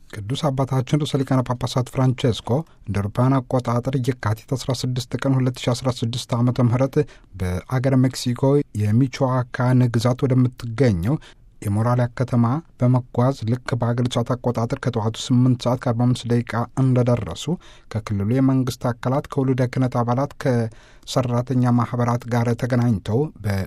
ቅዱስ አባታችን ርዕሰ ሊቃነ ጳጳሳት ፍራንቼስኮ እንደ አውሮፓውያን አቆጣጠር የካቲት 16 ቀን 2016 ዓ ም በአገረ ሜክሲኮ የሚቾዋካን ግዛት ወደምትገኘው የሞራሊያ ከተማ በመጓዝ ልክ በአገር ሰዓት አቆጣጠር ከጠዋቱ 8 ሰዓት ከ45 ደቂቃ እንደደረሱ ከክልሉ የመንግስት አካላት ከውሉደ ክህነት አባላት ከሰራተኛ ማህበራት ጋር ተገናኝተው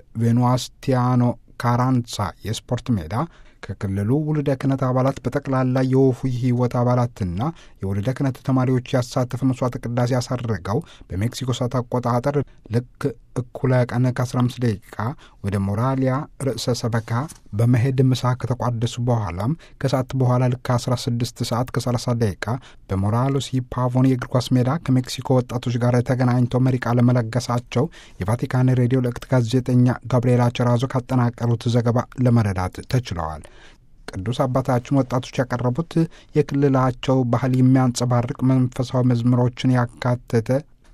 በቬኑስቲያኖ ካራንሳ የስፖርት ሜዳ ከክልሉ ውልደ ክህነት አባላት በጠቅላላ የወፉ ህይወት አባላትና የውልደ ክህነት ተማሪዎች ያሳተፈ መስዋዕት ቅዳሴ ያሳረገው በሜክሲኮ ሰዓት አቆጣጠር ልክ እኩለ ቀን ከ15 ደቂቃ ወደ ሞራሊያ ርዕሰ ሰበካ በመሄድ ምሳ ከተቋደሱ በኋላም ከሰዓት በኋላ ልክ 16 ሰዓት ከ30 ደቂቃ በሞራሎስ ፓቮን የእግር ኳስ ሜዳ ከሜክሲኮ ወጣቶች ጋር ተገናኝተው መሪ ቃለ መለገሳቸው የቫቲካን ሬዲዮ ልዕክት ጋዜጠኛ ጋብርኤላ ቸራዞ ካጠናቀሩት ዘገባ ለመረዳት ተችለዋል። ቅዱስ አባታችን ወጣቶች ያቀረቡት የክልላቸው ባህል የሚያንጸባርቅ መንፈሳዊ መዝሙሮችን ያካተተ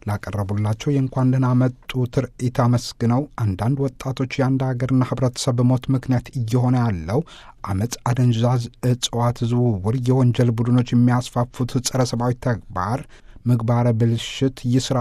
ላቀረቡላቸው የእንኳን ደህና መጡ ትርኢት አመስግነው አንዳንድ ወጣቶች የአንድ ሀገርና ሕብረተሰብ ሞት ምክንያት እየሆነ ያለው አመፅ፣ አደንዛዥ እጽዋት ዝውውር፣ የወንጀል ቡድኖች የሚያስፋፉት ጸረ ሰብአዊ ተግባር፣ ምግባረ ብልሽት፣ የስራ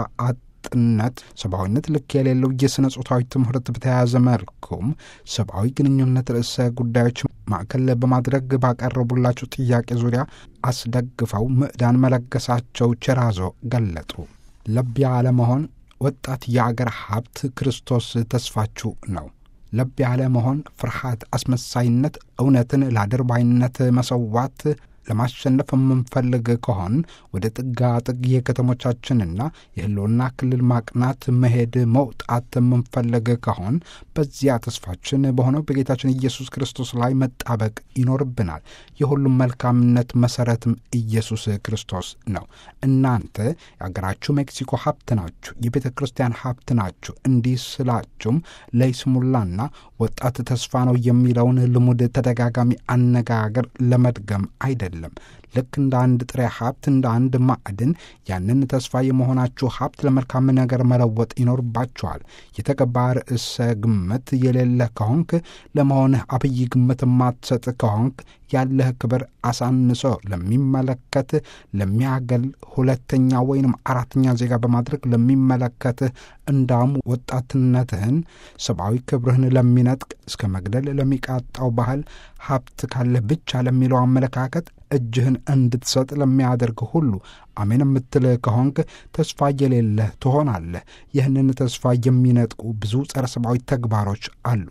ጥነት ሰብአዊነት ልክ የሌለው የሥነ ጾታዊ ትምህርት በተያያዘ መልኩም ሰብአዊ ግንኙነት ርዕሰ ጉዳዮች ማዕከል በማድረግ ባቀረቡላቸው ጥያቄ ዙሪያ አስደግፈው ምዕዳን መለገሳቸው ቸራዞ ገለጡ። ለብ ያለ መሆን ወጣት የአገር ሀብት ክርስቶስ ተስፋችሁ ነው። ለብ ያለ መሆን ፍርሃት፣ አስመሳይነት፣ እውነትን ለአድርባይነት መሰዋት ለማሸነፍ የምንፈልግ ከሆን ወደ ጥጋ ጥግ የከተሞቻችንና የህልውና ክልል ማቅናት መሄድ መውጣት የምንፈልግ ከሆን በዚያ ተስፋችን በሆነው በጌታችን ኢየሱስ ክርስቶስ ላይ መጣበቅ ይኖርብናል። የሁሉም መልካምነት መሰረትም ኢየሱስ ክርስቶስ ነው። እናንተ የአገራችሁ ሜክሲኮ ሀብት ናችሁ፣ የቤተ ክርስቲያን ሀብት ናችሁ። እንዲህ ስላችሁም ለይስሙላና ወጣት ተስፋ ነው የሚለውን ልሙድ ተደጋጋሚ አነጋገር ለመድገም አይደለም አይደለም። ልክ እንደ አንድ ጥሬ ሀብት እንደ አንድ ማዕድን ያንን ተስፋ የመሆናችሁ ሀብት ለመልካም ነገር መለወጥ ይኖርባችኋል። የተገባ ርዕሰ ግምት የሌለ ከሆንክ ለመሆንህ አብይ ግምት የማትሰጥ ከሆንክ ያለህ ክብር አሳንሶ ለሚመለከት ለሚያገል ሁለተኛ ወይንም አራተኛ ዜጋ በማድረግ ለሚመለከትህ እንዳውም ወጣትነትህን ሰብአዊ ክብርህን ለሚነጥቅ እስከ መግደል ለሚቃጣው ባህል ሀብት ካለህ ብቻ ለሚለው አመለካከት እጅህን እንድትሰጥ ለሚያደርግ ሁሉ አሜን የምትል ከሆንክ ተስፋ የሌለህ ትሆናለህ። ይህንን ተስፋ የሚነጥቁ ብዙ ጸረ ሰብአዊ ተግባሮች አሉ።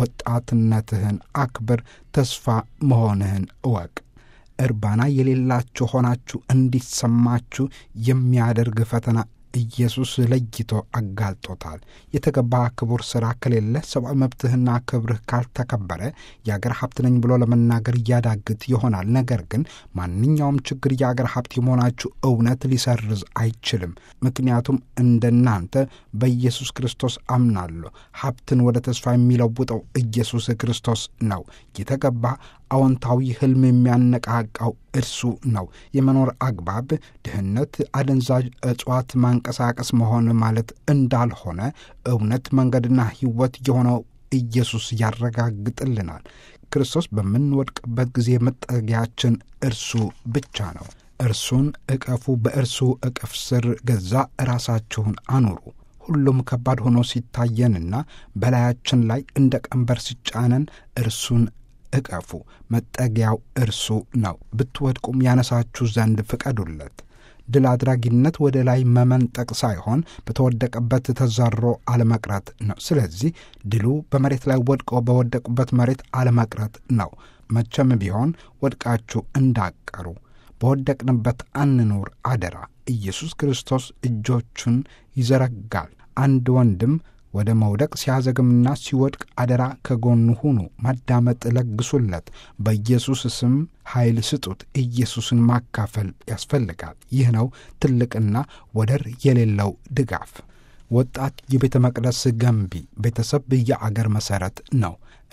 ወጣትነትህን አክብር፣ ተስፋ መሆንህን እወቅ። እርባና የሌላችሁ ሆናችሁ እንዲሰማችሁ የሚያደርግ ፈተና ኢየሱስ ለይቶ አጋልጦታል። የተገባ ክቡር ሥራ ከሌለ ሰብአዊ መብትህና ክብርህ ካልተከበረ የአገር ሀብት ነኝ ብሎ ለመናገር እያዳግት ይሆናል። ነገር ግን ማንኛውም ችግር የአገር ሀብት የመሆናችሁ እውነት ሊሰርዝ አይችልም። ምክንያቱም እንደናንተ በኢየሱስ ክርስቶስ አምናለሁ። ሀብትን ወደ ተስፋ የሚለውጠው ኢየሱስ ክርስቶስ ነው። የተገባ አዎንታዊ ህልም የሚያነቃቃው እርሱ ነው። የመኖር አግባብ ድህነት፣ አደንዛዥ እጽዋት ማንቀሳቀስ መሆን ማለት እንዳልሆነ እውነት መንገድና ሕይወት የሆነው ኢየሱስ ያረጋግጥልናል። ክርስቶስ በምንወድቅበት ጊዜ መጠጊያችን እርሱ ብቻ ነው። እርሱን እቀፉ፣ በእርሱ እቅፍ ስር ገዛ ራሳችሁን አኑሩ። ሁሉም ከባድ ሆኖ ሲታየንና በላያችን ላይ እንደ ቀንበር ሲጫነን እርሱን እቀፉ። መጠጊያው እርሱ ነው። ብትወድቁም ያነሳችሁ ዘንድ ፍቀዱለት። ድል አድራጊነት ወደ ላይ መመንጠቅ ሳይሆን በተወደቀበት ተዘሮ አለመቅረት ነው። ስለዚህ ድሉ በመሬት ላይ ወድቀው በወደቁበት መሬት አለመቅረት ነው። መቼም ቢሆን ወድቃችሁ እንዳቀሩ በወደቅንበት አንኑር አደራ። ኢየሱስ ክርስቶስ እጆቹን ይዘረጋል። አንድ ወንድም ወደ መውደቅ ሲያዘግምና ሲወድቅ አደራ ከጎኑ ሁኑ፣ ማዳመጥ ለግሱለት፣ በኢየሱስ ስም ኃይል ስጡት። ኢየሱስን ማካፈል ያስፈልጋል። ይህ ነው ትልቅና ወደር የሌለው ድጋፍ። ወጣት የቤተ መቅደስ ገንቢ፣ ቤተሰብ የአገር መሠረት ነው።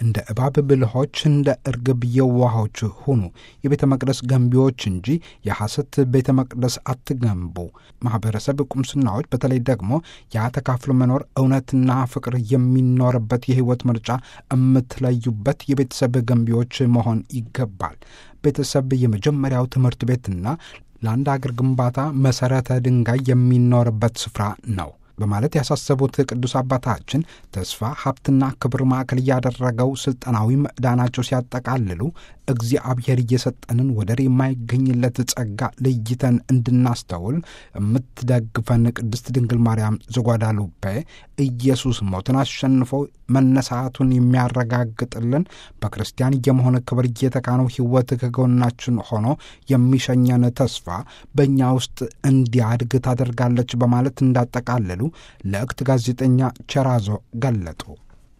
እንደ እባብ ብልሆች፣ እንደ እርግብ የዋሆች ሁኑ። የቤተ መቅደስ ገንቢዎች እንጂ የሐሰት ቤተ መቅደስ አትገንቡ። ማኅበረሰብ ቁምስናዎች በተለይ ደግሞ ያ ተካፍሎ መኖር እውነትና ፍቅር የሚኖርበት የሕይወት ምርጫ የምትለዩበት የቤተሰብ ገንቢዎች መሆን ይገባል። ቤተሰብ የመጀመሪያው ትምህርት ቤትና ለአንድ አገር ግንባታ መሠረተ ድንጋይ የሚኖርበት ስፍራ ነው በማለት ያሳሰቡት ቅዱስ አባታችን ተስፋ ሀብትና ክብር ማዕከል እያደረገው ስልጠናዊ ምዕዳናቸው ሲያጠቃልሉ እግዚአብሔር እየሰጠንን ወደር የማይገኝለት ጸጋ ለይተን እንድናስተውል የምትደግፈን ቅድስት ድንግል ማርያም ዘጓዳሉፔ ኢየሱስ ሞትን አሸንፎ መነሳቱን የሚያረጋግጥልን በክርስቲያን የመሆን ክብር እየተካነው ሕይወት ከጎናችን ሆኖ የሚሸኘን ተስፋ በእኛ ውስጥ እንዲያድግ ታደርጋለች በማለት እንዳጠቃለሉ ለእክት ጋዜጠኛ ቸራዞ ገለጡ።